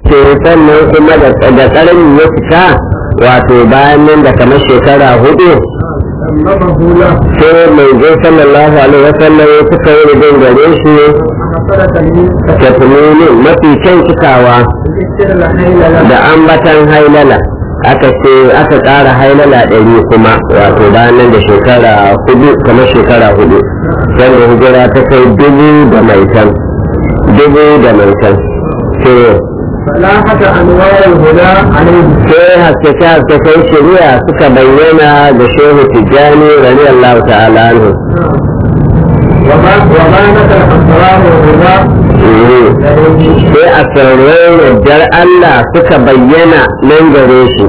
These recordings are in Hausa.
ce sannan kuma da ƙarni ya fita wato bayan nan da kamar shekara hudu سلمه له sai mai zai sallallahu alaihi wasallam ya suka yi rubin gare shi فحصل تلميذ tafnini mafi kyan cikawa ذكر الحيل له da ambatan hailala aka ce aka ƙara hailala ɗari kuma wato bayan nan da shekara hudu kamar shekara hudu wanda hijira ta kai dubu da maitan dubu da maitan sai فلاحة أنوار الهدى عليه sai haskake haskaken shari'a suka bayyana da shehu tijjani radiyallahu ta'ala anhu وما وبانت الأسرار الهدى Mhm. لديه sai a sararin yardar Allah suka bayyana nan gare shi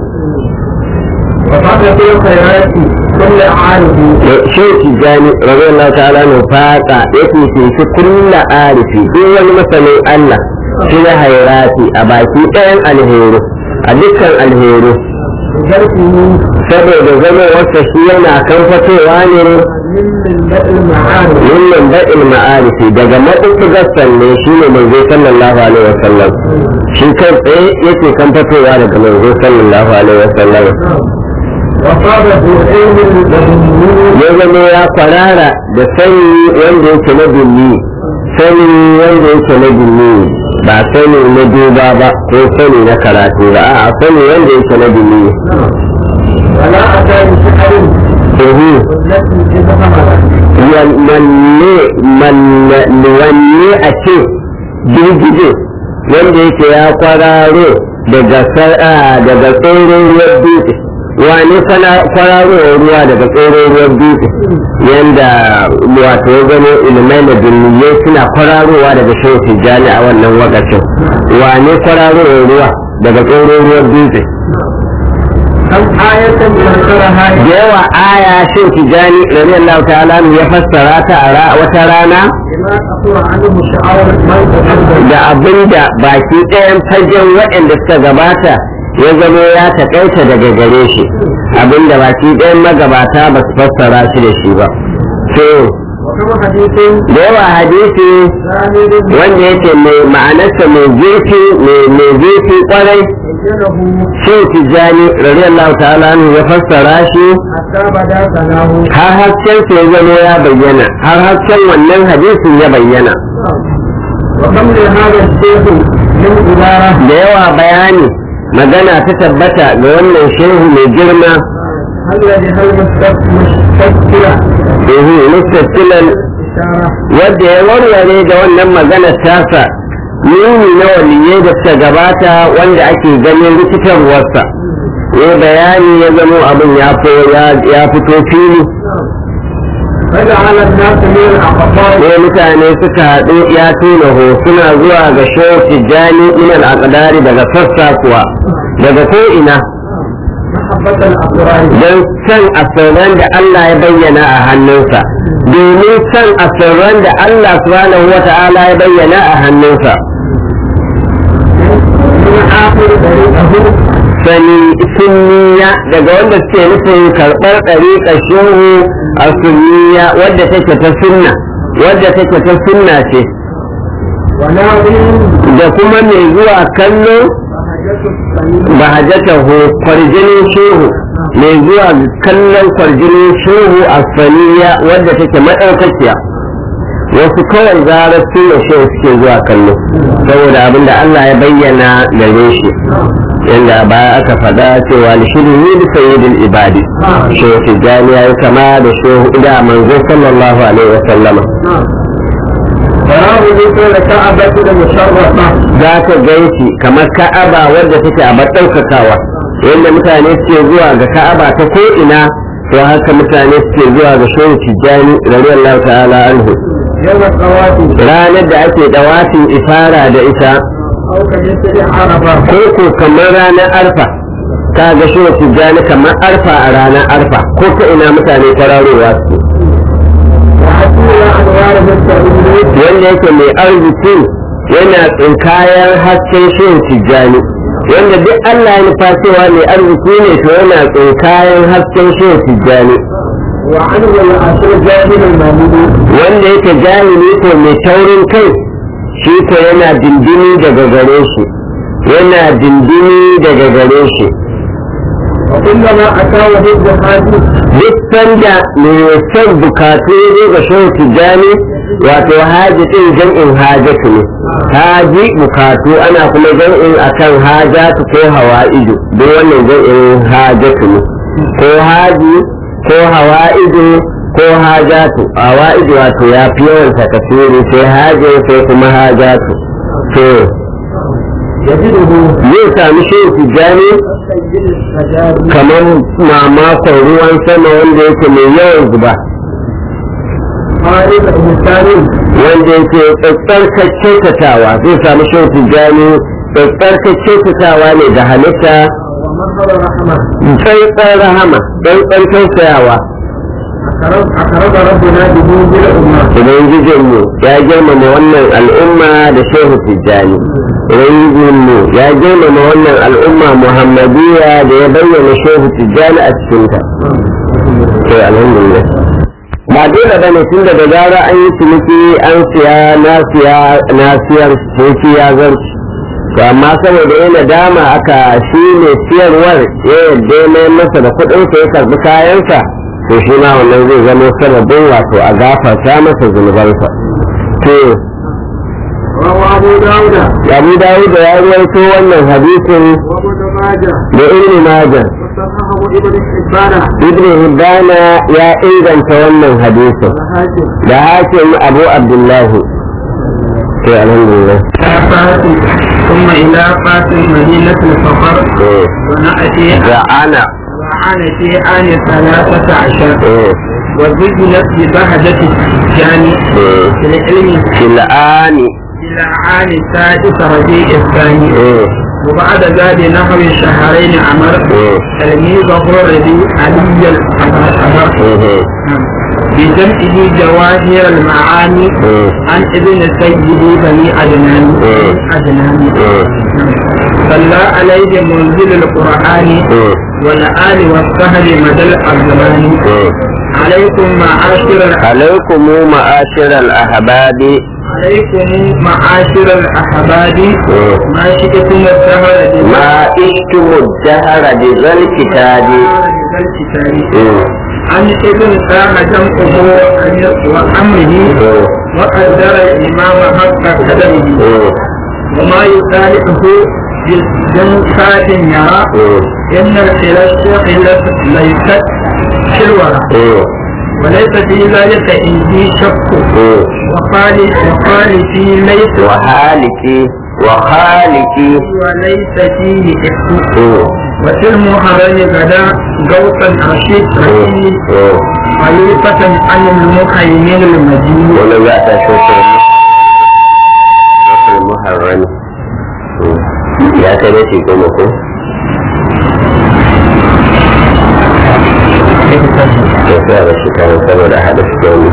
وفقد في الخيرات كل عارف da shehu tijjani radiyallahu ta'ala anhu faka ya fifici kulla arifi duk wani masanin Allah shi na hairati a baki ɗayan alheri a dukkan alheri بشرفه saboda zama wasa shi yana kan fatowa ne من ملة المعارف min ba'il ma'arifi daga maɗaukagar sanne shi ne manzo sallallahu alaihi wasallam shi kai tsaye yake kan fatowa daga manzo sallallahu alaihi wasallam وصاب ذو علم وذنون ya zama ya kwarara da sani wanda yake na dulli sani wanda yake na dulli ba sani na duba ba ko sani na karatu ba a'a sani wanda yake na dulli ولا أتى بشعر ehu التي تتحمل wanne wanne a ce girgije wanda yake ya kwararo daga sar'a daga tsoron ruwan dutse wane kwararo ruwa daga tsoron ruwan dutse yanda wato ya zama ilmai da duniyai suna kwararowa daga shehu tijjani a wannan wakacin wane kwararo ruwa daga tsoron ruwan dutse كم آية ذكرها da yawa aya shehu tijjani radiyallahu ta'ala anhu ya fassara ta a ra- wata rana بما أخبر عنه شعار من تقدم da abin da baki ɗayan fagen waɗanda suka gabata ya zamo ya taƙaita daga gare shi abin da baki ɗayan magabata ba su fassara shi da shi ba so وكما حديث da yawa hadisi زاهد wanda yake mai ma'anarsa mai zurfi mai mai zurfi kwarai بينه shi tijjani radiyallahu ta'ala anhu ya fassara shi حتى بدا ثناه har hasken sa ya zamo ya bayyana har hasken wannan hadisin ya bayyana وكم لهذا الشيخ من عبارة da yawa bayani magana ta tabbata ga wannan shehu mai girma هل هل مستكبرة ehu mustaqilan إشارة wadda ya warware da wannan magana tasa nuni na waliyai da suka gabata wanda ake ganin rikitarwarsa ya bayani ya zamo abin ya fo- ya- ya fito fili فجعل الناس من الأقطار ne mutane suka haɗu ya tuna ho suna zuwa ga shehu tijjani minal aqdari daga sassa kuwa daga ko ina محبة الأسرار don san asirran da Allah ya bayyana a hannunsa domin san asirran da Allah subhanahu wa ta'ala ya bayyana a hannunsa من آخر طريقه sani sunniya daga wanda suke nufin karɓar ɗariƙar shehu a sunniya wadda take ta sunna wadda take ta sunna ce وناظر da kuma mai zuwa kallo بهجة الصليب bahajatahu kwarjinin shehu mai zuwa kallon kwarjinin shehu a saniya wadda take maɗaukakiya wasu kawai zarar suna shehu suke zuwa kallo saboda abin da Allah ya bayyana gare shi yadda baya aka faɗa cewa lishirin yi da sayyidin ibadi shehu tijjani ya yi kama da shehu da manzo sallallahu alaihi wa sallama فراه ذكر كعبة المشرفة za ka ganshi kamar ka'aba wadda take a ɗaukakawa yadda mutane suke zuwa ga ka'aba ta ko ina to haka mutane suke zuwa ga shehu tijjani radiyallahu ta'ala anhu يوم القوافي ranar da ake dawafin ifara da ita أو كمثل عرفة ko ko kamar ranar arfa ka ga shehu tijjani kamar arfa a ranar arfa ko ta ina mutane kwararowa su وحصول أنوار التأويل wanda yake mai arziki yana tsinkayen hasken shehu tijjani wanda duk Allah ya nufa cewa mai arziki ne to yana tsinkayen hasken shehu tijjani وعنه العشر جاهل المامون wanda yake jahili ko mai taurin kai shi ko yana dindini daga gare shi yana dindini daga gare shi وكلما أتى وجد حاجة duk sanda mai son bukatu ya zo ga shehu tijjani wato haji din jam'in hajatu ne haji bukatu ana kuma jam'in akan hajatu ko hawa'idu duk wannan jam'in hajatu ne ko haji ko hawa'idu ko hajatu hawa'idu wato ya fi yawan takasiri sai haji sai kuma hajatu to يجده zai sami shehu tijjani كالسيد الحجاج kamar mamakon ruwan sama wanda yake mai yawan zuba قائد إنسان wanda yake tsarkar kyautatawa zai samu shehu tijjani tsarkar kyautatawa ne da halitta ومظهر رحمة tsarkar rahama tsarkar tausayawa أخرج أخرج ربنا به بالأمة ubangijinmu ya girmama wannan al'umma da shehu tijjani ubangijinmu ya girmama wannan al'umma muhammadiyya da ya bayyana shehu tijjani a cikinta to alhamdulillah ba dole bane tun daga gara an yi ciniki an siya na siya na siyar ciniki ya zarci to amma saboda yana dama aka shi ne siyarwar ya yadda ya mayar masa da kuɗinsa ya karɓi kayansa to shi ma wannan zai zama sababin wato a gafarta masa zunubansa to روى أبو داود abu dawud ya ruwaito wannan hadisin وابن ماجه da ibn majah وصححه ابن حبان ibn hibbana ya inganta wannan hadisin الحاكم da hakim abu abdullahi to alhamdulillah إلى فاس ثم إلى فاس مدينة الفقر eh ونأتي da ana وعن في آن ثلاثة عشر eh وزجلت ببهجة الجاني eh في العلم fil'ani إلى عام السادس ربيع الثاني eh وبعد ذلك نحو شهرين عمر eh تلميذه ربيع علي الأمر eh بجمعه جواهر المعاني eh عن ابن سيد بني عدنان مم. عدنان eh صلى عليه منزل القرآن eh والآل والسهل مدى الأزمان eh عليكم معاشر الأ- عليكم معاشر الأحباب عليكم معاشر الأحباب eh ما شئتم الدهر ما اشتم الدهر بذا الكتاب الكتاب eh عن ابن سام جمعه وأمره eh وقدر الإمام حق قدره eh وما يصالحه بجنفات يرى eh إن الخلاف ليست في الورى eh وليس في ذلك عندي شك eh وقال وقال في ليس وحالك وخالك وليس فيه إفك eh وفي المحرم غدا غوثا رشيد رشيد eh خليفة عن المخيمين المدين wani za ta shokar shokar muharrami ya kai da shi goma ko ya sa da shi kan saboda hada shi goma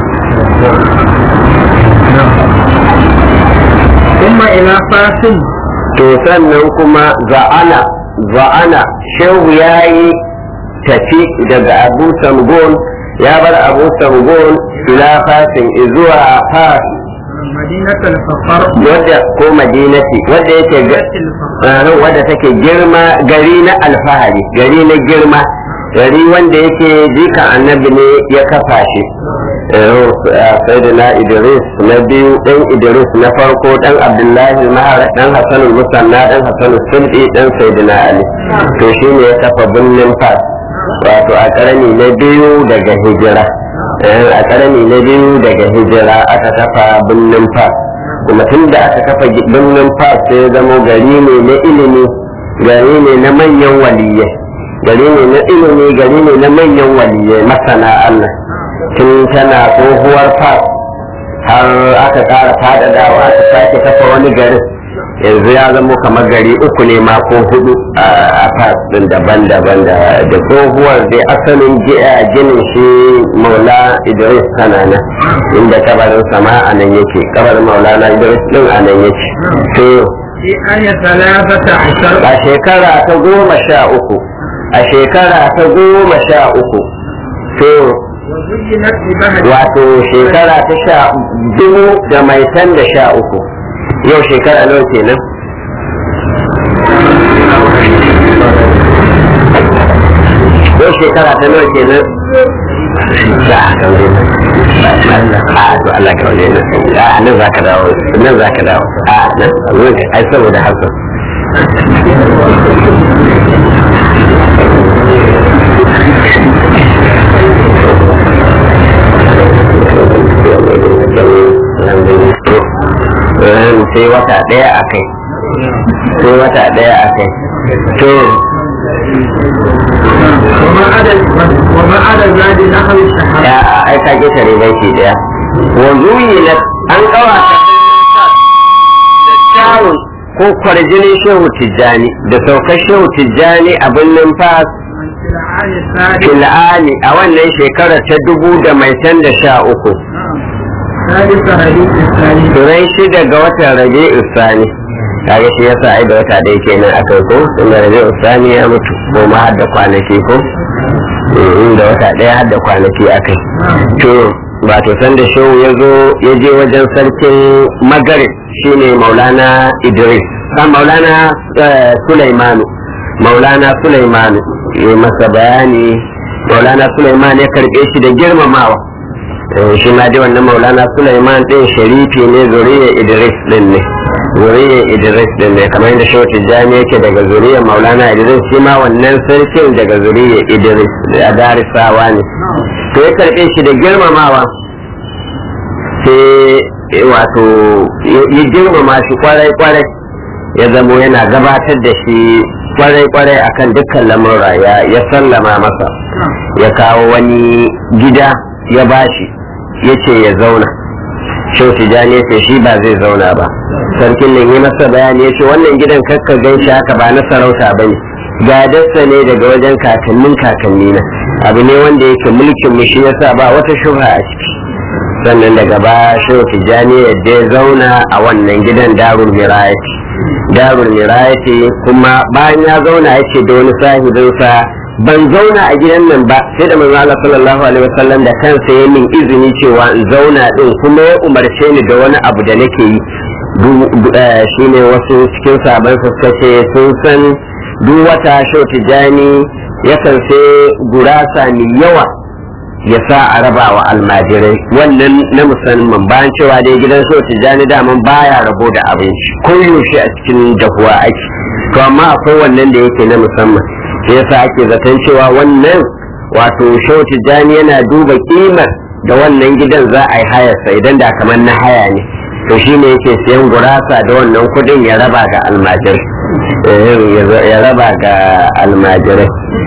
ثم إلى فاس to sannan kuma za'ana za'ana shehu ya yi tafi daga abu samgon ya bar abu samgon ila fasin zuwa fas مدينة الفقر wadda ko madinati wadda yake ga ranar wadda take girma gari na alfahari gari na girma gari wanda yake jika annabi ne ya kafa shi sai da na idris na biyu dan idris na farko dan abdullahi mahara dan hassan musanna dan hassan sulɗi dan sayyidina ali to shi ne ya kafa birnin fas wato a karni na biyu daga hijira Eh, a karni na biyu daga hijira aka kafa birnin fas kuma tun da aka kafa gi- birnin fas sai ya zama gari ne na ilimi gari ne na manyan waliyai gari ne na ilimi gari ne na manyan waliyai masana Allah tun tana tsohuwar fas har aka ƙara faɗaɗawa aka sake kafa wani garin yanzu ya zama kamar gari uku ne ma ko hudu a fas din daban-daban da da tsohuwar dai asalin gi- a ginin shi maula idris kanana inda kabarin sama a nan yake kabarin maulana idris din a nan yake to في آية ثلاثة عشر a shekara ta goma sha uku a shekara ta goma sha uku to وزينت ببهجة wato shekara ta sha dubu da mai tan da sha uku yau shekara nawa kenan shekara ta nawa kenan da kaure a to Allah kaure na a nan za ka dawo nan za ka dawo a nan ai saboda hasan sai wata ɗaya a kai sai wata ɗaya a kai to وما عدا ذلك نحو الشهادة ya ai ka ƙetare baiti ɗaya wa zuyi na an ƙawata da kyawun ko kwarjinin shehu tijjani da saukar shehu tijjani a birnin fas في العام الثالث fil'ani a wannan shekara ta dubu da mai can da sha uku ثالث ربيع الثاني turai shida ga watan rabi usani kaga shi yasa ai da wata da yake nan akai ko inda rabi usani ya mutu ko ma har da kwanaki ko Mm, da wata ɗaya har da kwanaki akai to ba to san da shehu ya zo ya je wajen sarkin magarib shine maulana idris kan maulana eh, sulaimanu maulana sulaimanu ya masa bayani maulana sulaiman ya karɓe shi da girmamawa Eh, shi ma dai wannan maulana Sulaiman din sharifi ne zuriya Idris din ne zuriya Idris din ne kamar yadda Shehu Tijjani yake daga zuriya maulana Idris shi ma wannan sarkin daga zuriya Idris a darisawa ne to ya karɓe shi da girmamawa sai eh, wato ya ya girmama shi kwarai kwarai ya zamo yana gabatar da shi kwarai kwarai akan dukkan lamura ya ya sallama masa ya kawo wani gida ya bashi ya ce ya zauna shau tijani ya ce shi ba zai zauna ba sarkin nan yi masa bayani ya ce wannan gidan kakka gan shi haka ba na sarauta ba ne gadarsa ne daga wajen kakannin kakanni na abu ne wanda yake mulkin mu shi yasa ba wata shubha a ciki sannan daga ba shau tijani yadda ya zauna a wannan gidan darul mirayati darul mirayati kuma bayan ya zauna ya ce da wani sahibinsa ban zauna a gidan nan ba sai da manzo Allah sallallahu alaihi wasallam da kansa ya min izini cewa in zauna din kuma ya umarce ni da wani abu da nake yi Du- du- eh, shine wasu cikin sabon suka ce sun san duk wata shau tijani yakan sai gurasa mai yawa ya sa a raba wa almajirai wannan na musamman bayan cewa dai gidan so tijjani daman baya rabo da abinci ko yaushe a cikin dahuwa ake to amma akwai wannan da yake na musamman shi yasa ake zaton cewa wannan wato shau tijjani yana duba kimar da wannan gidan za a yi hayarsa idan da kamar na haya ne to shi ne yake siyan gurasa da wannan kudin ya raba ga almajirai Eh, ya raba ga almajirai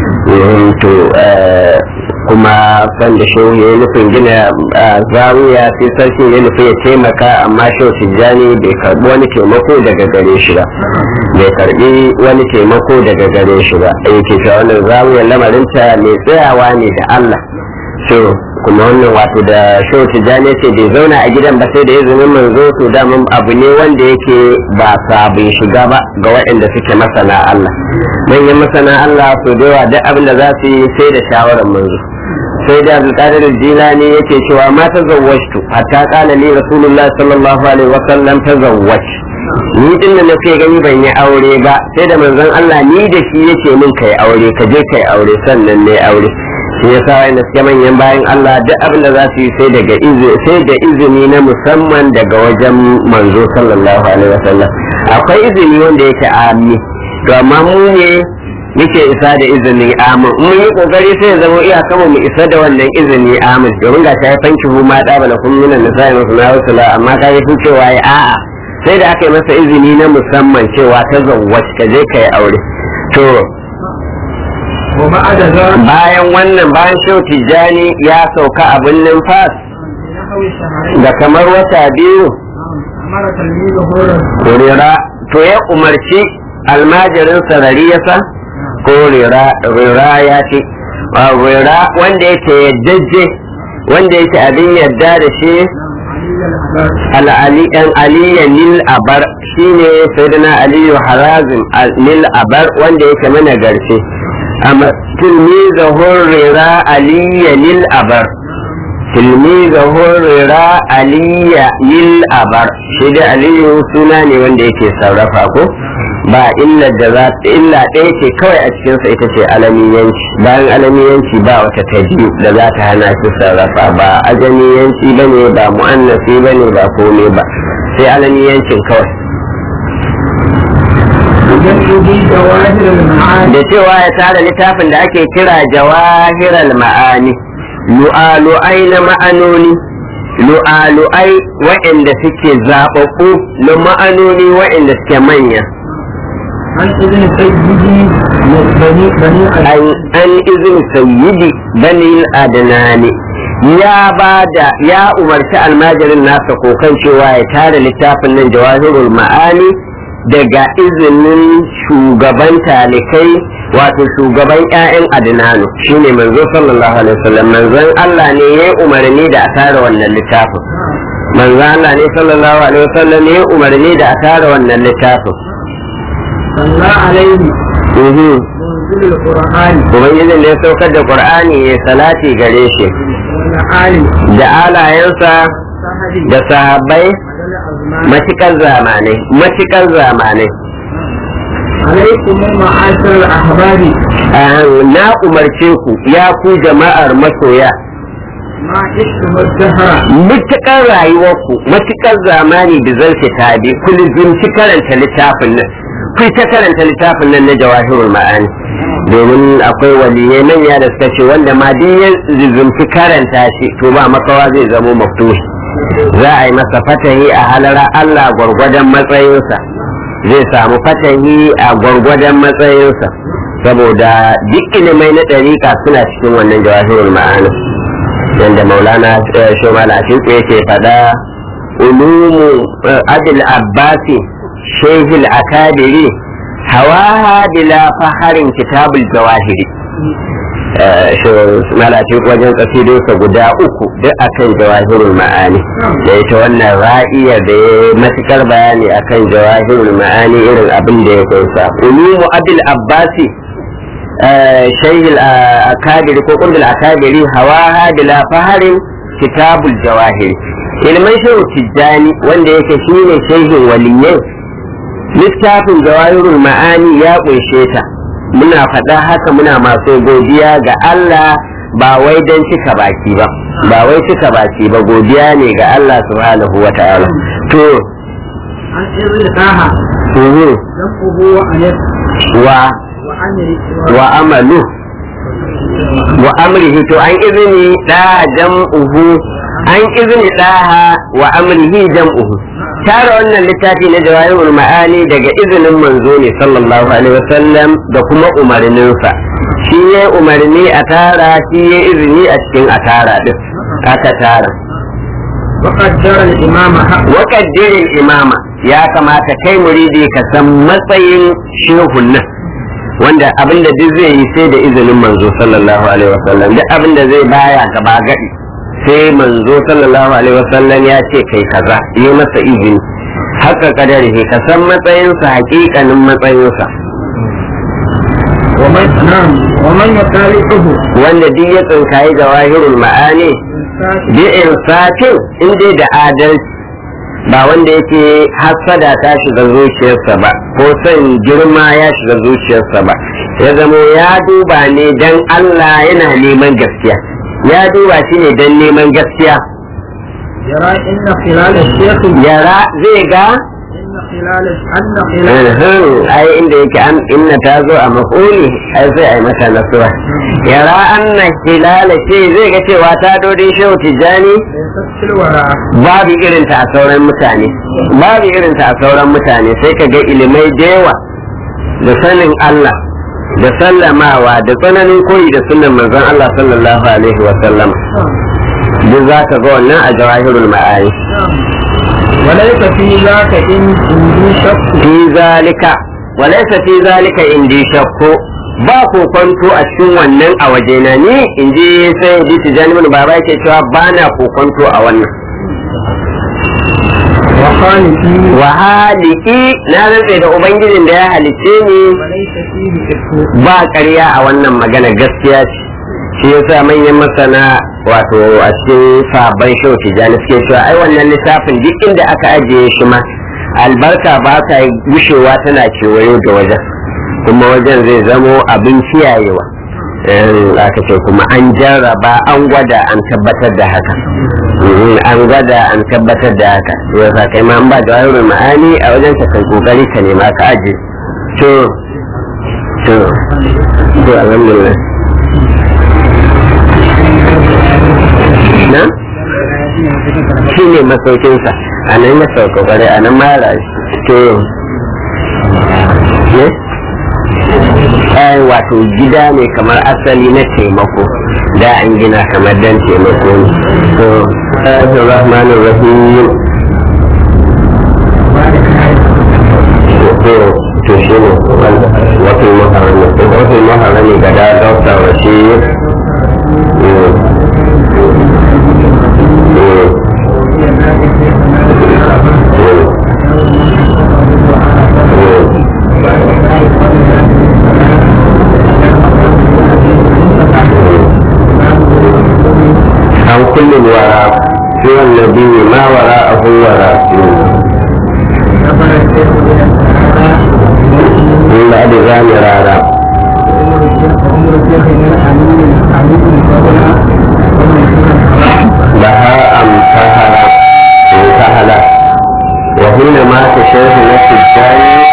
Eh, to eh, kuma san da shehu ya yi nufin gina a zawiya sai sarki ya nufi ya taimaka amma shehu tijjani bai karbi wani taimako daga gare shi ba bai karbi wani taimako daga gare shi ba yake cewa wannan zawiyar lamarinta mai tsayawa ne da Allah so kuma wannan wato da shehu tijjani ce bai zauna a gidan ba sai da izinin manzo to daman abu ne wanda yake ba sabon shiga ba ga waɗanda suke masana Allah manyan masana Allah so da yawa duk abin da za su yi sai da shawarar manzo sai da abdulkadir jilani yake cewa ma tazawwajtu hatta qala li rasulullah sallallahu alaihi wa sallam tazawwaj ni din da nake gani ban yi aure ba sai da manzon Allah ni da shi yake min kai aure ka je kai aure sannan ne aure shi yasa wanda suke manyan bayan Allah duk abin da za su yi sai daga izini sai da izini na musamman daga wajen manzo sallallahu alaihi wa sallam akwai izini wanda yake ami to amma mu ne muke isa da izinin amin mun yi kokari sai ya zama iya kama mu isa da wannan izini amin domin ga ta fanki hu ma da bala kun minan nisa'i masu na rusula amma ka yi cewa ya a'a sai da aka yi masa izini na musamman cewa ta zawwac ka je ka yi aure to وبعد ذلك bayan wannan bayan shehu tijjani ya sauka a birnin fas نحو شهرين da kamar wata biyu أمر تلميذه رسول rira to ya umarci almajirin sarariyasa ko rira rira ya ce a rira wanda yake yaddajje wanda yake abin yadda da shi علي العباس al'ali ɗan aliya nil abar shine sayyidina aliyu harazim al- nil abar wanda yake mana garce amma tilmiza hurrira aliya nil abar tilmiza hurrira aliya nil abar shi da aliyu suna ne wanda yake sarrafa ko ba illa da za illa ɗaya ce kawai a cikinsa ita ce alamiyanci bayan alamiyanci ba wata ta biyu da za ta hana shi sarrafa ba ajamiyanci ba ne ba mu'annasi ba ne ba komai ba sai alamiyancin kawai بجمعه جواهر المعاني da cewa ya tara littafin da ake kira jawahiral ma'ani lu'alu'ai na ma'anoni lu'alu'ai waɗanda suke zaɓaɓɓu na ma'anoni waɗanda suke manya عن ابن سيدي بني بني an an izin sayyidi bani adnani ya ba da ya umarci almajirin nasa kokan cewa ya tara littafin nan jawahirul ma'ani daga izinin shugaban talikai wato shugaban 'ya'yan adnanu shine manzo sallallahu alaihi wasallam manzon Allah ne ya umarni da a tara wannan littafin manzon Allah ne sallallahu alaihi wasallam ne ya umarni da a tara wannan littafin صلى عليه Mhm. منزل القرآن ubangijin da ya saukar da qur'ani ya salati gare shi والآل da alayensa صحبه da sahabbai على الأزمان matukar zamanai matukar zamanai عليكم معاشر الأحباب Ah, na umarce ku ya ku jama'ar masoya ما عشتم الدهر matukar rayuwarku matukar zamani da zan tabi ku lizimci karanta littafin nan ku ta karanta littafin nan na jawahirul ma'ani domin akwai waliyai manya da suka ce wanda ma duk ya lizimci karanta shi to ba makawa zai zamo maftuhi za a yi masa fatahi a halara Allah gwargwadon matsayinsa zai samu fatahi a gwargwadon matsayinsa saboda duk ilimai na ɗariƙa suna cikin wannan jawahirul ma'ani yadda maulana shomala shi yake fada ulumu abil abbasi shehil akadiri hawaha bila faharin kitabul jawahiri malafi wajen kasidinsa guda uku duk akan jawahirul ma'ani da ita wannan ra'iyar da ya matukar bayani akan jawahirul ma'ani irin abin da ya kunsa ulumu abil abbasi شيخ الأكابر كقرب الأكابر هواها بلا فهر كتاب الجواهر ilman shehu tijjani wanda yake shine shehin waliyai littafin jawahirul ma'ani ya kunshe ta muna faɗa haka muna masu godiya ga Allah ba wai don cika baki ba ba wai cika baki ba godiya ne ga Allah subhanahu wa ta'ala to عن إذن طه uhu, جمعه وأنف wa وأمر wa amalu wa amrihi to an izini da jam'uhu an izini daha wa amrihi jam'uhu tara wannan littafi na jawahirul ma'ani daga izinin manzo ne sallallahu alaihi wasallam da kuma umarninsa shi ya umarni a tara shi ya izini a cikin a tara din aka tara وقدر الإمام حق wakaddirin imama ya kamata kai muridi ka san matsayin shehun nan wanda abinda duk zai yi sai da izinin manzo sallallahu alaihi wasallam duk abinda zai baya gaba gadi sai manzo sallallahu alaihi wasallam ya ce kai kaza yi masa izini haka kadari ka san matsayinsa hakikanin matsayinsa ومن نعم ومن يطالعه wanda duk ya tsinkayi jawahirul ma'ani bi insafin in dai da adalci ba wanda yake hassada ta shiga zuciyarsa ba ko son girma ya shiga zuciyarsa ba ya zamo ya duba ne dan Allah yana neman gaskiya ya duba shi ne dan neman gaskiya يرى إن خلال الشيخ yara zai ga إن خلال أن خلال Uhum, ai inda yake an inna ta zo a mafuli ai sai ai mata nasuwa yara anna hilala ce zai ga cewa ta dodin shehu tijjani ليست في الوراء babu irinta a sauran mutane babu irinta a sauran mutane sai ka ga ilimai da yawa da sanin Allah da sallamawa da tsananin koyi da sunan manzon Allah sallallahu alaihi wa sallam duk za ka ga wannan a jawahirul ma'ani وليس في ذاك إن عندي شك fi zalika walaysa fi zalika indi shakku ba kokonto a cikin wannan a wajena ni in ji sai bi tijani mun baba yake cewa ba na kokonto a wannan وخالفي wa haliki na rantse da ubangijin da ya halicce ni وليس فيه شك ba ƙarya a wannan magana gaskiya ce shi yasa manyan masana wato a cikin sabon shau tijani suke cewa ai wannan littafin duk inda aka ajiye shi ma albarka ba ta gushewa tana kewayo da wajen kuma wajen zai zamo abin kiyayewa aka ce kuma an jarraba an gwada an tabbatar da haka an gwada an tabbatar da haka yau sa kai ma an ba da wani ma'ani a wajen ka kai kokari ka nema ka aje to to to alhamdulillah na shi ne masaukinsa a nan ya sauka kwarai a nan mara to ne ai wato gida ne kamar asali na taimako da an gina kamar dan taimako ne to Allahur Rahmanir Rahim to to shi ne wato maharami to wato maharami ga da dauka wa shi عن كل الوراء سوى النبي ما وراءه وراء من بعد ذلك رارا لها أمتهل انتهل وهنا مات شيخ نفس الثاني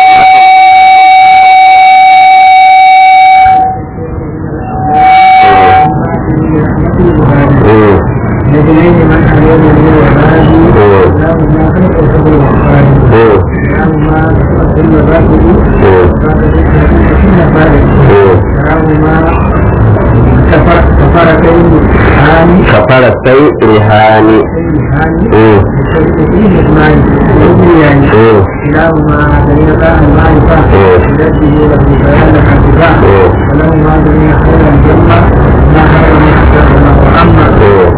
كفر السيء رهاني كلاهما دليلان المعرفة التي هي له بيان الحقيقة ولهما دليل خير الجنة ما خير من أحسن وأما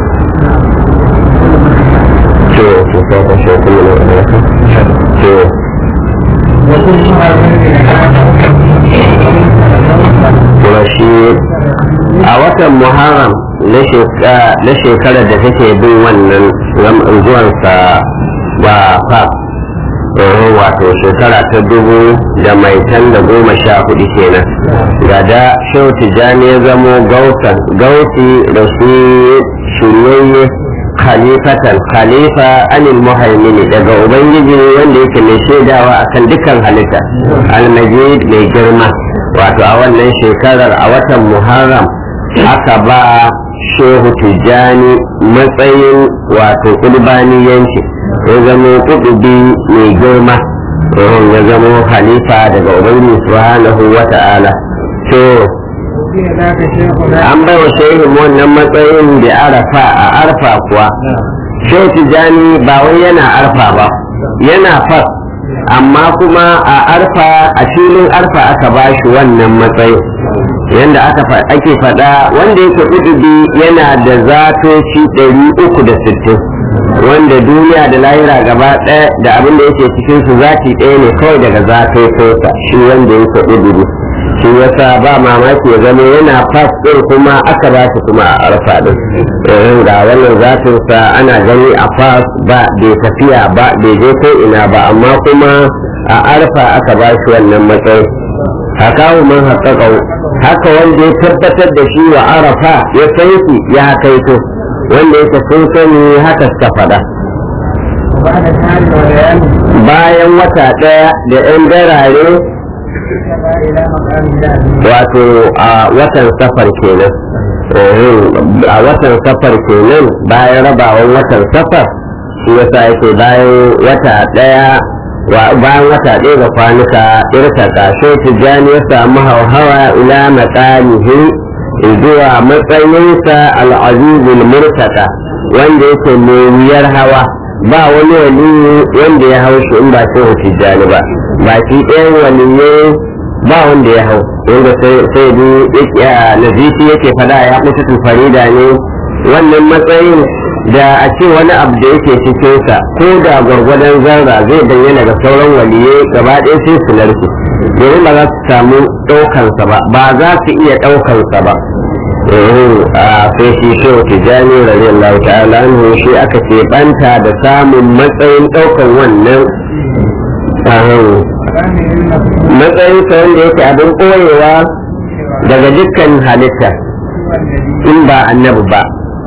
to to sai ka shi kuma ne to kuma shi a watan muharram na shekarar da take bin wannan zuwansa ba fa wato shekara ta dubu da mai tan da goma sha hudu kenan ga da shehu tijjani ya zamo gausi da shi shiryayye khalifatan khalifa anil muhaimini daga ubangiji wanda yake mai shaidawa akan dukkan halitta almajid mai girma wato a wannan shekarar a watan muharram aka ba shehu tijjani matsayin wato kulbaniyanci ya zama kudubi mai girma ya zama khalifa daga ubangiji subhanahu wa ta'ala to an bai wa shehin wannan matsayin da arafa a arfa kuwa shehu tijjani ba wai yana arfa ba yana fas amma kuma a arfa a filin arfa aka ba shi wannan matsayin yadda aka ake faɗa wanda yake udubi yana da zatoci ɗari uku da sittin wanda duniya da lahira gaba ɗaya da abin da yake cikin su zati ɗaya ne kawai daga zatocinsa shi wanda yake udubi shi yasa ba mamaki ya zama yana fas ɗin kuma aka ba shi kuma a arfa ɗin irin ga wannan zatinsa ana gani a fas ba bai tafiya ba bai je ko ina ba amma kuma a arfa aka ba shi wannan matsayi hakawu man haƙaƙau haka wanda ya tabbatar da shi wa arafa ya san shi ya kaito wanda yake sun sani haka suka faɗa bayan wata ɗaya da 'yan darare wato a watan safar kenan a watan safar kenan bayan rabawan watan safar shi yasa yake bayan wata ɗaya bayan wata ɗaya da kwanuka irka kashe tijjani ya samu hauhawa ila matsalihi zuwa matsayinsa al'azizul murtaka wanda yake mai wuyar hawa ba wani wali wanda ya hau shi in ba sai tijjani ba baki ɗayan waliyai ba wanda ya hau wanda sai bi nazifi yake fada ya mutu farida ne wannan matsayin da a ce wani abu da yake cikinsa ko da gwargwadon zarra zai bayyana ga sauran waliyai gaba ɗaya sai su narke domin ba za su samu ɗaukansa ba ba za su iya ɗaukansa ba a sai shi shehu tijjani radiyallahu ta'ala anhu shi aka ce banta da samun matsayin ɗaukan wannan matsayinsa wanda yake abin ɓoyewa daga dukkan halitta in ba annabi ba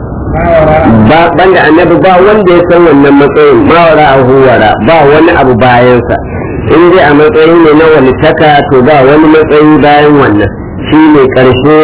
ba banda annabi ba wanda ya san wannan matsayin mawara a huwara ba wani abu bayansa in dai a matsayin ne na walitaka to ba wani matsayi bayan wannan shi ne ƙarshe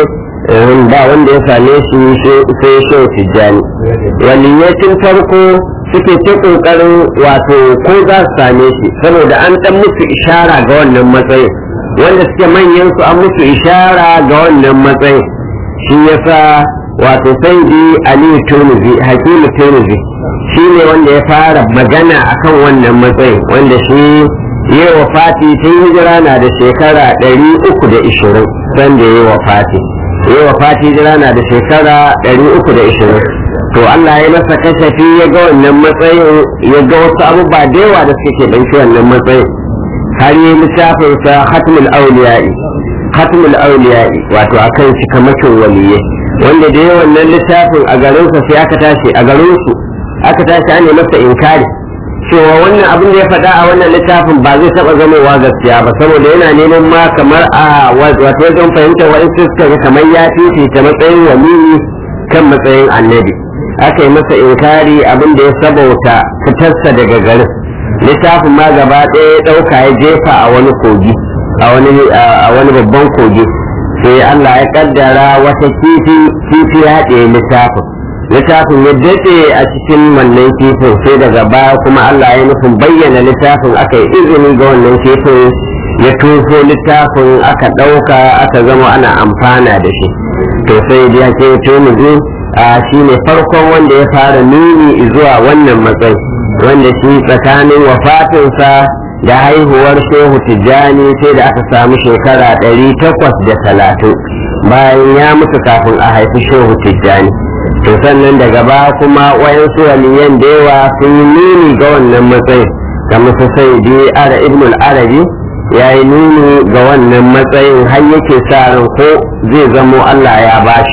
ba wanda ya same shi sai shehu tijjani waliyacin farko suke ta ƙoƙarin wato ko za su same shi saboda an ɗan musu ishara ga wannan matsayin wanda suke manyan su an musu ishara ga wannan matsayin shi yasa wato sai di aliyu tunuzi hakimu tunuzi shi ne wanda ya fara magana akan wannan matsayin wanda shi yi wa fati tun hijira na da shekara ɗari uku da ishirin sanda ya yi wa fati yi wa fati hijira na da shekara ɗari uku da ishirin to Allah ya masa kashafi ya ga wannan matsayin ya ga wasu abubuwa da yawa da suke ɗauki wannan matsayin har yi littafinsa hatmul auliya'i hatmul auliya'i wato akan shi kamakin waliyai wanda da yawan wannan littafin a garinsa sai aka tashi a garinsu aka tashi an masa inkari cewa wannan abin da ya faɗa a wannan littafin ba zai taɓa zamowa gaskiya ba saboda yana neman ma kamar a wato wajen fahimtar wa'in suka ga kamar ya fifita matsayin waliyi kan matsayin annabi aka yi masa inkari abin da ya sabauta fitarsa daga garin littafin ma gaba ɗaya ya ɗauka ya jefa a wani kogi a wani babban kogi sai Allah ya kaddara wata kifi kifi ya haɗe littafin littafin ya daɗe a cikin wannan kifin sai daga baya kuma Allah ya nufin bayyana littafin aka yi izini ga wannan kifin ya tufo littafin aka ɗauka aka zama ana amfana da shi to sai ya ke tumuzi a shi ne farkon wanda ya fara nuni zuwa wannan matsayi wanda shi tsakanin wafatinsa da haihuwar shehu tijjani sai da aka samu shekara ɗari takwas da talatin bayan ya mutu kafin a haifi shehu tijjani to sannan daga ba kuma wayansu waliyan da yawa sun yi nuni ga wannan matsayin kamar su sai bi ara ibn arabi ya yi nuni ga wannan matsayin har yake sa ran ko zai zamo allah ya bashi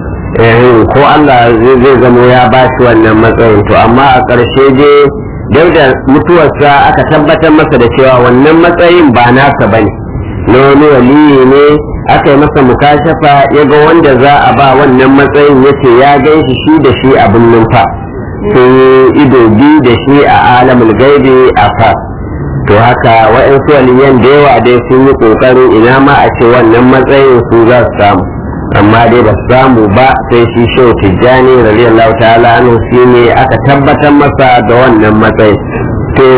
ko allah zai zamo ya bashi wannan matsayin to amma a ƙarshe dai duk da mutuwarsa aka tabbatar masa da cewa wannan matsayin ba nasa ba ne na wani waliyi ne aka yi masa mukashafa ya ga wanda za a ba wannan matsayin ya ce ya gan shi shi da shi abin numfa sun yi ido biyu da shi a alamul gaibi a fa to haka wa'yansu waliyan da yawa dai sun yi ƙoƙarin ina ma a ce wannan matsayin su za su samu amma dai ba samu ba sai shi shehu tijjani radiyallahu ta'ala anhu shi ne aka tabbatar masa da wannan matsayi to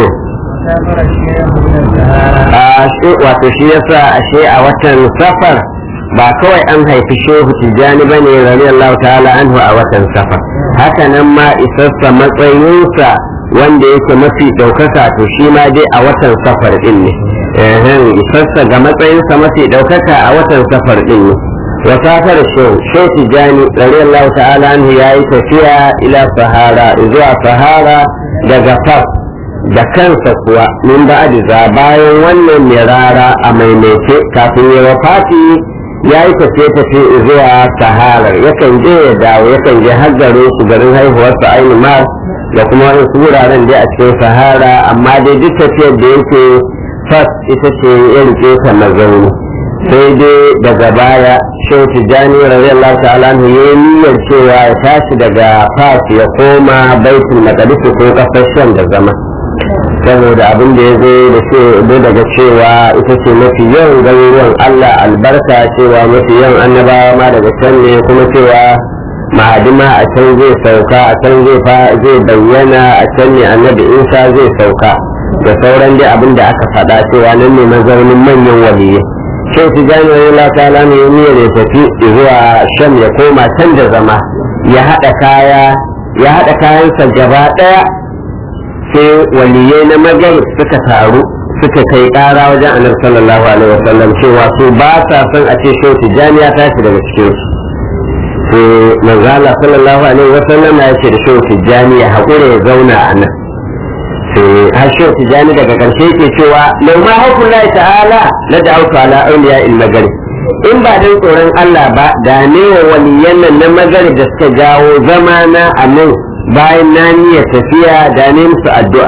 wato shi yasa ashe a watan safar ba kawai an haifi shehu tijjani ba ne radiyallahu ta'ala anhu a watan safar haka nan ma isassa matsayinsa wanda yake mafi ɗaukaka to shi ma dai a watan safar ɗin ne isassa ga matsayinsa mafi ɗaukaka a watan safar ɗin ne وسافر الشيخ شيخ تجاني رضي الله تعالى عنه يا تفيا إلى سهارة إذا سهارة دغفر da kansa kuwa min ba da bayan wannan mirara a maimaice kafin ya wafati ya yi tafiye-tafiye zuwa saharar yakan je ya dawo yakan je har garin su garin haihuwarsa aini mar da kuma wasu wuraren dai a cikin sahara amma dai duk tafiyar da yake fas ita ce ya rike ta mazauni sai dai daga baya shehu tijjani radiyallahu ta'ala anhu ya yi niyyar cewa ya tashi daga fas ya koma baitul maqdis ko kasar sham da zama saboda abin da ya zo da ce daga cewa ita ce mafi yawan garuruwan Allah albarka cewa mafi yawan annabawa ma daga can ne kuma cewa ma'adima a can zai sauka a can zai bayyana a can ne annabi isa zai sauka da sauran dai abin da aka faɗa cewa nan ne mazaunin manyan waliyai sai su gane Allah ta'ala ne niyyar ya tafi zuwa sham ya koma can da zama ya haɗa kaya ya haɗa kayansa gaba ɗaya sai waliyai na magar suka taru suka kai ƙara wajen annabi sallallahu alaihi wasallam cewa su ba sa son a ce shehu tijjani ya tashi daga cikin su sai manzo Allah sallallahu alaihi wasallam ya ce da shehu tijjani ya haƙura ya zauna a nan sai har shehu tijjani daga ƙarshe ke cewa lau ma hukullahi ta'ala la da'awtu ala awliya il magari in ba dan tsoron Allah ba da ne wa waliyan nan na magari da suka jawo zama na a nan bayan na niyyar tafiya da ne musu addu'a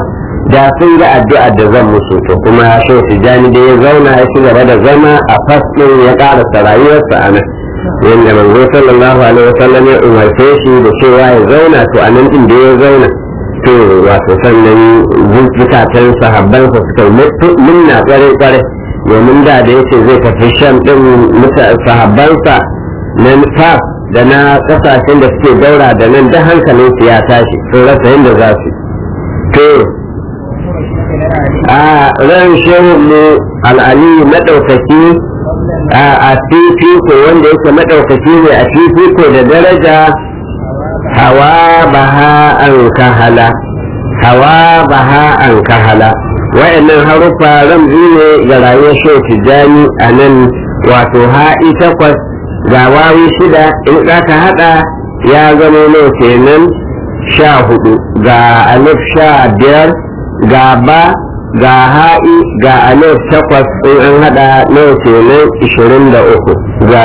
da sun ga addu'a da zan musu to kuma shi tijani da ya zauna ya ci gaba da zama a fasɗin ya ƙarasa rayuwarsa a nan yadda manzo sallallahu alaihi wasallam ya umarce shi da cewa ya zauna to a nan din da ya zauna to wato sannan zukatan sahabban sa suka munna kware kware domin da da yace zai tafi sham din muta sahabbansa na fas da na kasashen da suke daura da nan da hankalin su ya tashi sun rasa yadda za su to a ran shehun mu al'ali madaukaki a fifiko wanda yake madaukaki ne a fifiko da daraja hawa baha an kahala hawa baha an kahala wa'annan haruffa ramzi ne ga rayuwar shehu tijjani a nan wato ha'i takwas ga wawi shida in aka hada ya zama nawa kenan sha hudu ga alif sha biyar ga ba ga ha'i ga alif takwas in an hada nawa kenan ishirin da uku ga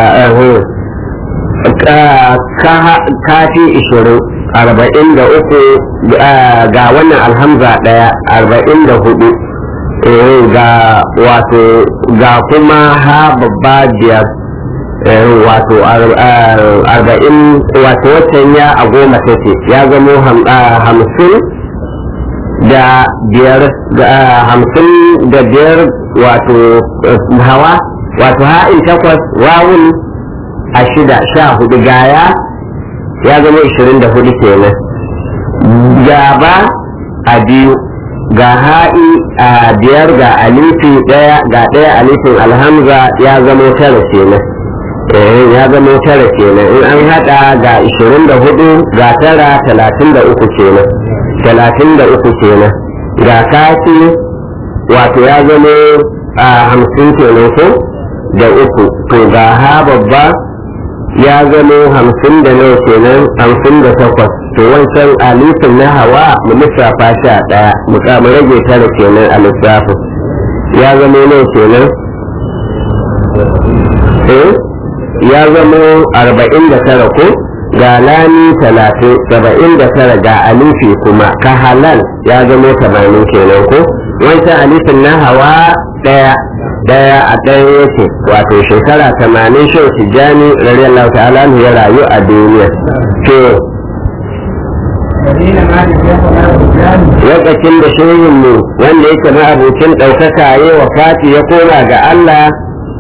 kafi ishirin arba'in da uku ga wannan alhamza daya arba'in da hudu ga wato ga kuma ha babba biyar wato arba'in wato waccan ya a goma take ya zamo hamsin da biyar hamsin da biyar wato hawa wato ha'in takwas wawun a shida sha hudu gaya ya zama ishirin da hudu kenan gaba a biyu ga ha'i a biyar ga alifi daya ga daya alifin alhamza ya zama tara kenan eh ya zama tara kenan in an hada ga ishirin da hudu ga tara talatin da uku kenan talatin da uku kenan ga kafi wato ya zama a hamsin kenan ko da uku to ga ha babba ya zama hamsin da nawa kenan hamsin da takwas to wancan alifin na hawa mu lissafa shi a ɗaya mu mu rage tara kenan a lissafin ya zama nawa kenan eh ya zama arba'in da tara ko ga lani talatin saba'in da tara ga alifi kuma ka halal ya zama tamanin kenan ko wancan alifin na hawa ɗaya daya a ɗaya yake wato shekara tamanin shan tijjani radiyallahu ta'ala ya rayu a duniya to lokacin da shehinmu wanda yake na abokin ɗaukaka ya wa fati ya koma ga Allah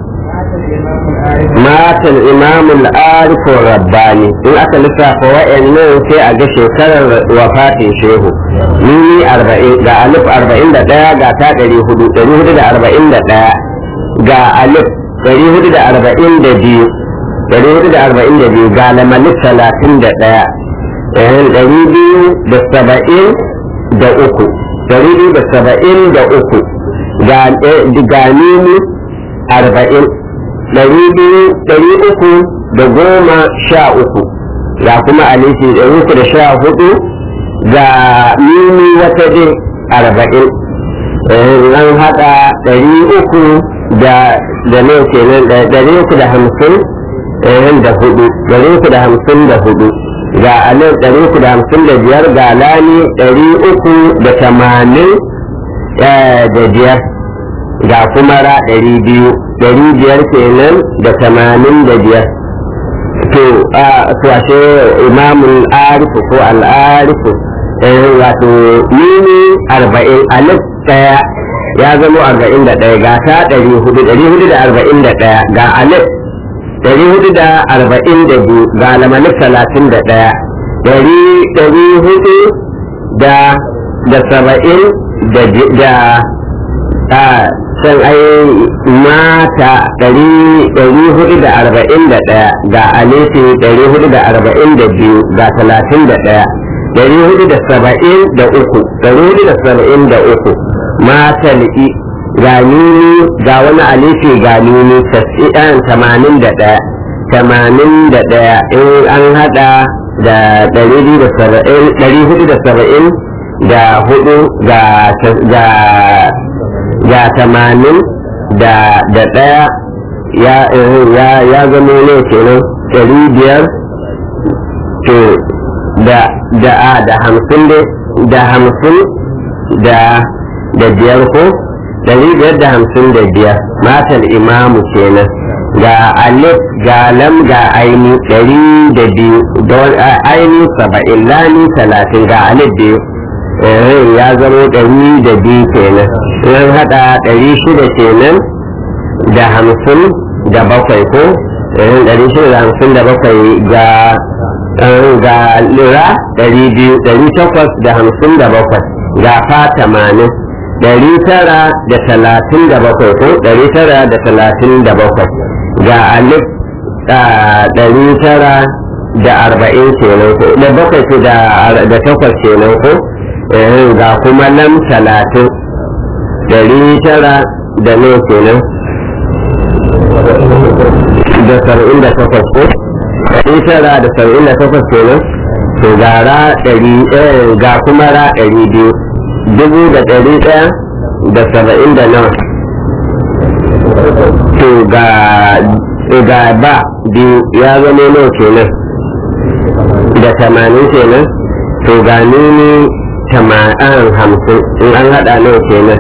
matan imamul arifin rabbani in aka lissafa wa'annan sai a ga shekarar wafatin shehu nini arba'in ga alif arba'in da ɗaya ga ta ɗari hudu ɗari hudu da arba'in da ɗaya ga alif ɗari hudu da arba'in da biyu ɗari hudu da arba'in da biyu ga lamalif talatin da ɗaya ɗari biyu da saba'in da uku ɗari biyu da saba'in da uku ga nini arba'in ɗari biyu ɗari uku da goma sha uku ga kuma alifi ɗari uku da sha hudu ga nini wata dai arba'in an haɗa ɗari uku da da ne kenan ɗari uku da hamsin da hudu ɗari uku da hamsin da hudu ga alif ɗari uku da hamsin da biyar ga lani ɗari uku da tamanin da biyar ga kuma ra ɗari biyu ɗari biyar kenan da tamanin da biyar to a ashe imamul arifu ko al'arifu wato nini arba'in alif ɗaya ya zama arba'in da ɗaya ga ta ɗari hudu ɗari hudu da arba'in da ɗaya ga alif ɗari hudu da arba'in da biyu ga lamalif talatin da ɗaya ɗari ɗari hudu da da saba'in da da a can ai mata ɗari ɗari hudu da arba'in da ɗaya ga alifi ɗari hudu da arba'in da biyu ga talatin da ɗaya ɗari hudu da saba'in da uku ɗari hudu da saba'in da uku mata li'i ga nuni ga wani alifi ga nuni tasi'an tamanin da ɗaya tamanin da ɗaya in an haɗa da ɗari hudu da saba'in ɗari hudu da saba'in da hudu ga ga tamanin da da ɗaya ya ya ya zama ne kenan ɗari biyar to da da a da hamsin da hamsin da da biyar ko ɗari biyar da hamsin da biyar matal imamu kenan ga alif ga lam ga aini ɗari da biyu aini saba'in lani talatin ga alif biyu ya zama ɗari da biyu kenan yan haɗa ɗari shida kenan da hamsin da bakwai ko ɗari shida da hamsin da bakwai ga ga lira ɗari biyu ɗari takwas da hamsin da bakwai ga fa tamanin ɗari tara da talatin da bakwai ko ɗari tara da talatin da bakwai ga alif ɗari tara da arba'in kenan ko da bakwai ko da takwas kenan ko ga kuma lam talatin ɗari tara da nawa kenan da saba'in da takwas ko ɗari tara da saba'in da takwas kenan to ga ra ɗari ga kuma ra ɗari biyu dubu da ɗari ɗaya da saba'in da nawa to ga ga ba biyu ya zama nawa kenan da tamanin kenan to ga nuni tamanin hamsin in an haɗa nawa kenan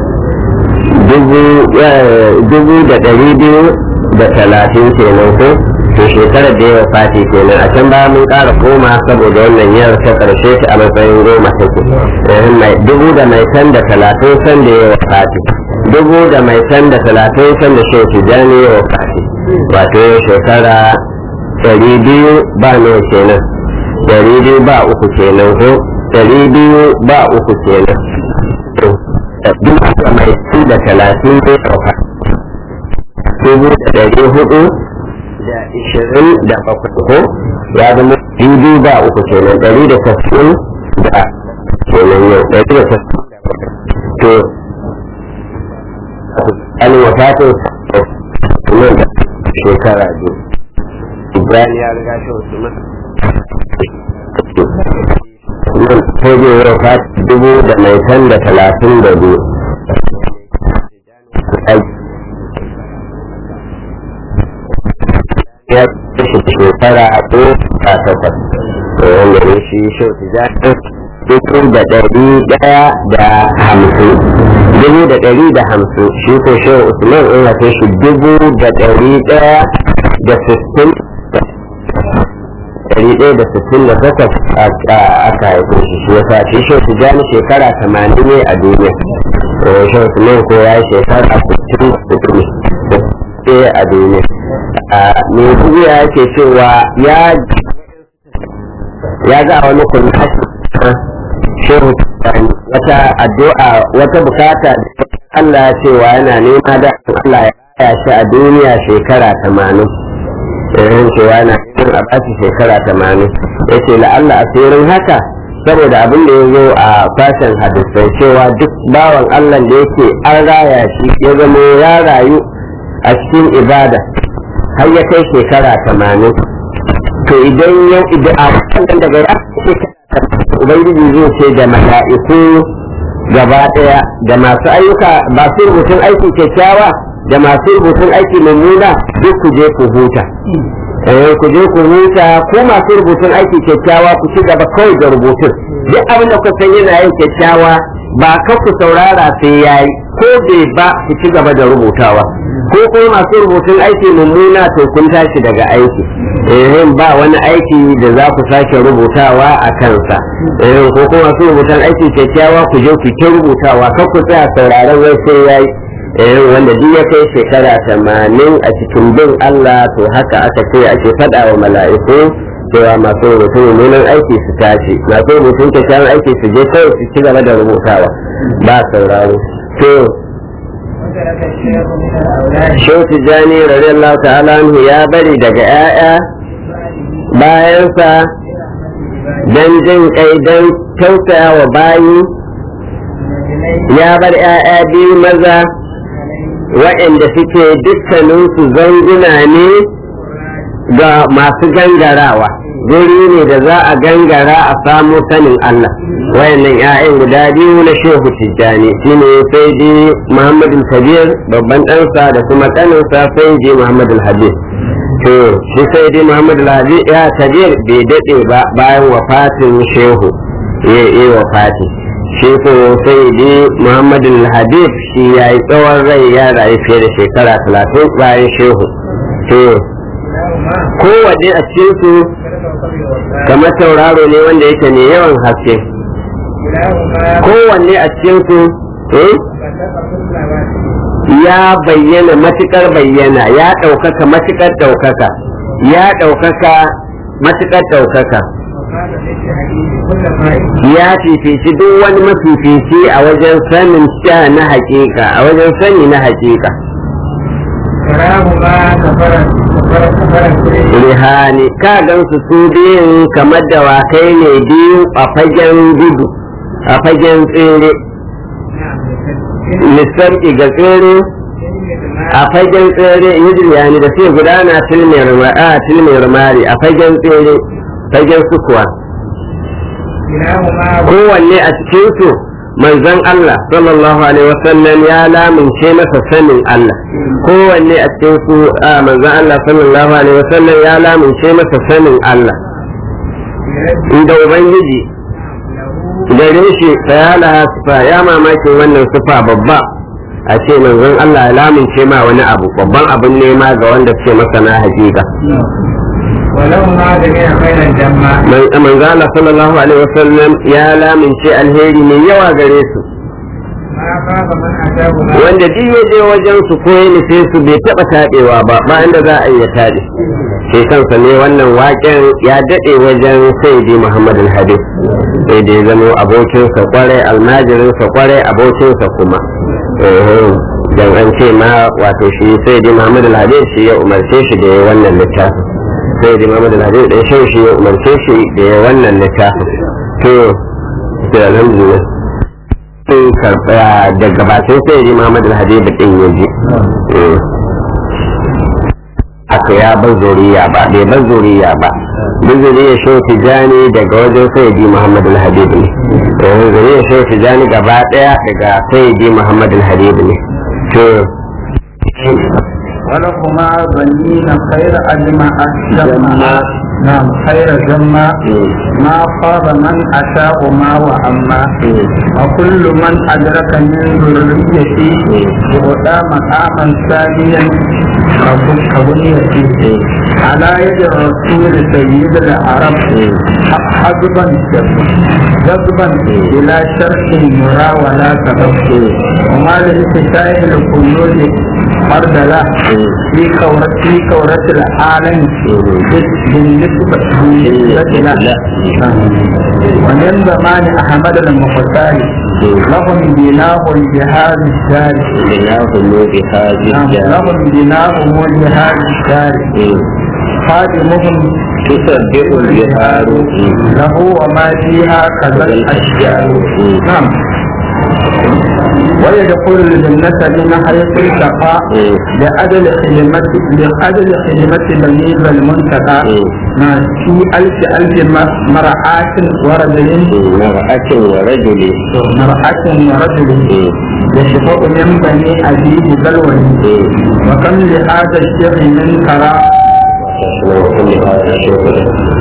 dubu da ɗari biyu da talatin kenan ko to shekarar da yawa fati kenan a can ba mun ƙara goma saboda wannan yar ta ƙarshe ta a matsayin goma take dubu da mai san da talatin san da yawa fati dubu da mai san da talatin san da shi tijani yawa fati wato shekara ɗari biyu ba nawa kenan ɗari biyu ba uku kenan ko ɗari biyu ba uku kenan dubu da mai san da talatin yawa fati dubu da ɗari hudu da ishirin da bakwai ko ya zama dubu ba uku kenan ɗari da tasirin da kenan yau ɗari da tasirin da bakwai to an wafatin nan da shekara biyu ibrahim ya riga shi wasu nan nan ko zai yi wafati dubu da mai san da talatin da biyu ya kashe shekara a ko a takwas wanda ne shi shau tijani dubu da ɗari ɗaya da hamsin dubu da ɗari da hamsin shi ko shau usman in haife shi dubu da ɗari ɗaya da sittin ɗari ɗaya da sittin da takwas aka haife shi shi yasa shi shau tijani shekara tamanin ne a duniya shau usman ko ya yi shekara sittin da ne a duniya mai duniya yake cewa ya ya ga wani kuma shehu wata addu'a wata bukata Allah cewa yana nema da Allah ya kaya shi a duniya shekara tamanin irin cewa yana neman a bashi shekara tamanin ya ce la'alla asirin haka saboda abin da ya zo a fashin hadisai cewa duk bawan Allah da yake an raya shi ya zama ya rayu a cikin ibada har ya kai shekara tamanin to idan yau idan a wannan daga ya ubangiji zai ce da mala'iku gaba daya da masu ayyuka ba su rubutun aiki kyakkyawa da masu rubutun aiki mummuna duk ku je ku huta eh ku je ku huta ko masu rubutun aiki kyakkyawa ku ci gaba kawai da rubutun duk abin da ku san yana yin kyakkyawa ba ka ku saurara sai yayi ko bai ba ku ci gaba da rubutawa ko kuma masu rubutun aiki mummuna to kun tashi daga aiki eh ba wani aiki da za ku sake rubutawa a kansa eh ko kuma masu rubutun aiki kyakkyawa ku je ku ta rubutawa kar ku tsaya sauraron wai sai yayi eh wanda duk ya kai shekara tamanin a cikin bin Allah to haka aka ce ake faɗa wa mala'iku cewa masu rubutun mummunan aiki su tashi masu rubutun kyakkyawan aiki su je kawai su ci gaba da rubutawa ba sauraro to Shehu Tijjani radiyallahu ta'ala anhu ya bari daga 'ya'ya bayansa don jin kai don tausaya wa bayi ya bar 'ya'ya biyu maza waɗanda suke dukkaninsu zanguna ne ga masu gangarawa guri ne da za a gangara a samu sanin Allah wayannan 'ya'yan guda biyu na shehu tijjani shine sai dai muhammadu kabir babban ɗansa da kuma ƙaninsa sai dai muhammadu habib to shi sai dai muhammadu habib ya kabir bai daɗe ba bayan wafatin shehu ya yi wafati shi ko sai dai muhammadu habib shi ya yi tsawon rai ya rayu fiye da shekara talatin bayan shehu to kowanne a cikin su kamar tauraro ne wanda yake ne yawan haske kowanne a cikin su ya bayyana matukar bayyana ya ɗaukaka matukar ɗaukaka ya ɗaukaka matukar ɗaukaka ya fifici duk wani mafifici a wajen sanin sha na hakika a wajen sani na hakika rihani ka gan su su biyun kamar dawakai ne biyu a fagen gudu a fagen tsere lissafi ga tsere a fagen tsere yijirya da sai gudana tilmiyar mari a fagen tsere fagen sukuwa kowanne a cikinsu manzon Allah sallallahu alaihi wasallam ya lamince masa sanin Allah kowanne a cikinsu a manzon Allah sallallahu alaihi wasallam ya lamince masa sanin Allah inda ubangiji gare shi fayalaha sufa ya mamakin wannan sufa babba a ce manzon Allah ya lamince ma wani abu babban abin nema ga wanda ce masa na hakika ولما جميع خير الجماع manzo Allah sallallahu alaihi wasallam ya lamince alheri mai yawa gare su ما خاف من أتاه ما wanda duk ya je wajen su ko ya nufe su bai taba taɗewa ba ba inda za a iya taɗe shi kansa ne wannan waƙen ya daɗe wajen sayyidi Muhammad al-Hadid sai da ya zama abokinsa kwarai almajirinsa kwarai abokinsa kuma Eh, dan an ce ma wato shi sayyidi Muhammad al-Hadid shi ya umarce shi da ya wannan littafin sayyidi Muhammad al-Hadid dan shi shi ya umarce shi da ya wannan littafin to da alhamdulillah sun karɓa daga bakin sayyidi Muhammad al-Hadid din ya ji haka ya bar zuriya ba bai bar zuriya ba duk zuriya shehu tijani daga wajen sayyidi muhammad al-habib ne yanzu zuriya shehu tijani gaba daya daga sayyidi muhammad al-habib ne to ولهما بنين خير أجمع الجمع نعم خير جمع ما خاب من أتاهما وأما وكل من أدرك من ذريتي وغدا مقاما ثانيا كبنيتي على يد الرسول سيد العرب حجبا جذبا بلا شرط يرى ولا سبب وما لانتشاء القيود فرد له في كورة في كورة العالم بالنسبة بالنسبة له ومن زمان أحمد المختار لهم بناء بهذا الدار نعم، لهم بناء بهذا الدار خادمهم تسبح البحار له وما فيها كذا الأشجار نعم ويدخل الجنة من حيث التقى لأجل خدمة لأجل خدمة بني المنتقى نعم، في ألف ألف م- مرعاة ورجل مرأة ورجل مرأة ورجل يشفق من بني أبيه بلوى وكم لهذا الشيخ من ترى وكل هذا الشغل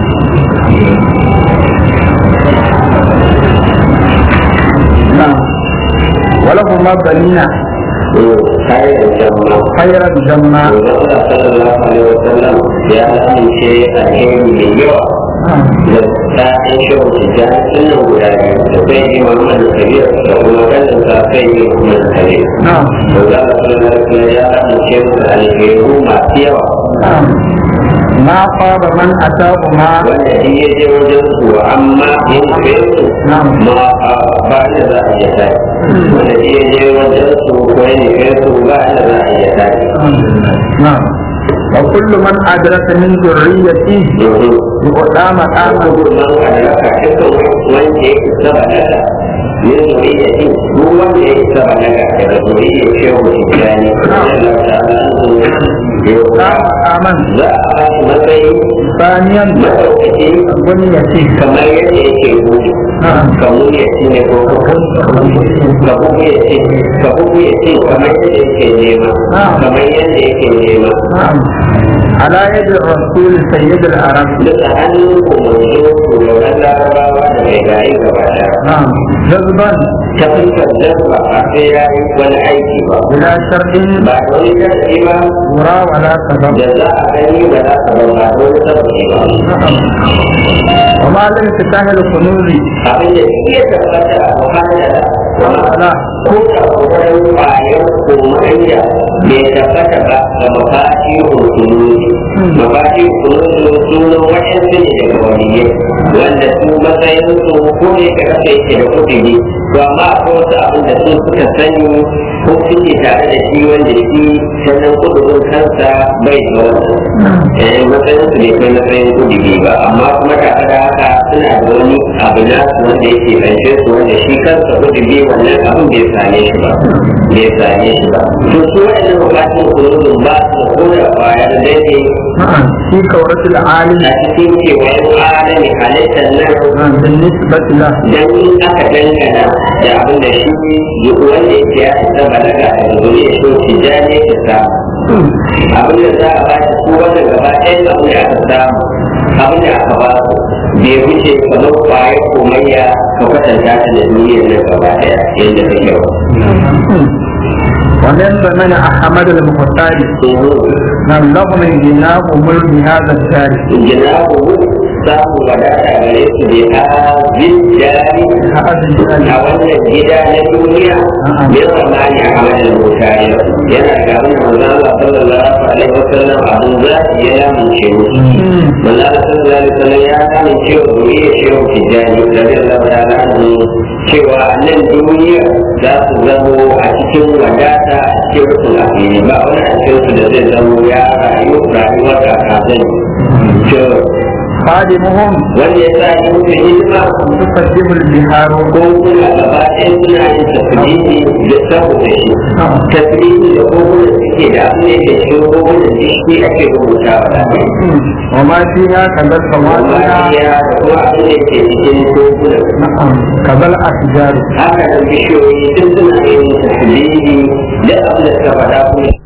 نعم ولهما بنين خير الجمع خير الجمع Allah sallallahu alaihi wasallam ya amince alheri mai yawa da ta'in shehu tijjani sunan guda biyu da sai yi Muhammad Kabir da kuma kallon sa sai yi Muhammad Kabir. نعم Da za a sallallahu alaihi wasallam ya amince su da alheru masu yawa نعم ما خاب من أتاهما wanda in ya je wajen su amma in kai su نعم ma a ba da za a iya tashi. Wanda in ya je wajen su ko ya nufe su ba da za a iya tashi. نعم وكل من أدرك من ذريته يؤتى مقاما gudunman adalaka dukkan wanda ya isa balaga min zuriyati duk wanda ya isa balaga daga zuriyar shehu tijjani Allah ta'ala يؤتى مقاما za a ba shi matsayi ثانيا maɗaukaki بنيته kamar yadda yake gudu نعم kamu ya ci ne ko kabu ya ci kabu ya ci kamar yadda yake nema kamar yadda yake nema نعم على يد الرسول سيد العرب duka hannun ku manzo shugaban larabawa da mai gari gaba daya نعم جذبا ta fuskar dabba a sai ya yi wani aiki ba بلا شرط ba da wani sharadi ba ورى ولا سبب da za a gani ba za ka ba ba da wani sababi ba نعم وما لم تسهل الكنوز abin da shi ya tabbata a muhammada ولا ko da kokarin kwayar komaiya bai tabbata ba ga mafashi hukunuzi mafashi hukunuzi sunan waɗansu ne daga waliyai wanda su matsayin su ko ne ka kasa yake da kudi to amma akwai wasu abin da su suka sani ko suke tare da shi wanda shi sannan kudurin kansa bai da wannan eh matsayin su bai kai matsayin kudi ba amma kuma tare da haka suna da wani abu na su wanda yake ƙarshe su wanda shi kansa kudi wannan abin bai same shi ba bai same shi ba to su waɗannan bukatun kudin ba su da koda kwaya da daidai نعم في كورة العالم a cikin kewayen alami halittar nan نعم بالنسبة له dan in aka dangana da abin da shi wanda yake ya isa balaga a zuri ya so shi ja ne ka samu abin da za a ba shi su wannan gaba ɗayan abin da aka samu abin da aka ba su bai wuce kamar kwayar komayya ka kwatanta ta da duniyar nan gaba ɗaya yadda ta kyau. ومن ضمن أحمد المختار نعم لهم الجناب ملك هذا الدار Jinabu samun wadata gare su da hazin jari هذا a الدار wannan gida na duniya min zamani a amalin mutane yana da abin da manzo Allah sallallahu alaihi wasallam abin za ya lamunce musu manzo Allah sallallahu alaihi wasallam ya lamunce wa duniya shehu tijani radiyallahu ta'ala anhu cewa a nan duniya za su zamo a cikin wadata a cikin rukun afiri ba wani a cikin su da zai zamo ya rayu rayuwar da kazan خادمهم wanda ya sa yi musu hidima تقدم البحار ko kuna gaba ɗaya suna yin tasiri da saboda shi tasiri da kogunan suke da abin da yake cikin kogunan da shi ake rubuta wa ɗaya وما فيها كذا amma الفواكه ya da kuma abin da yake cikin kogunan نعم كذا الأشجار haka da bishiyoyi sun suna yin tasiri da abin da suka faɗa kuma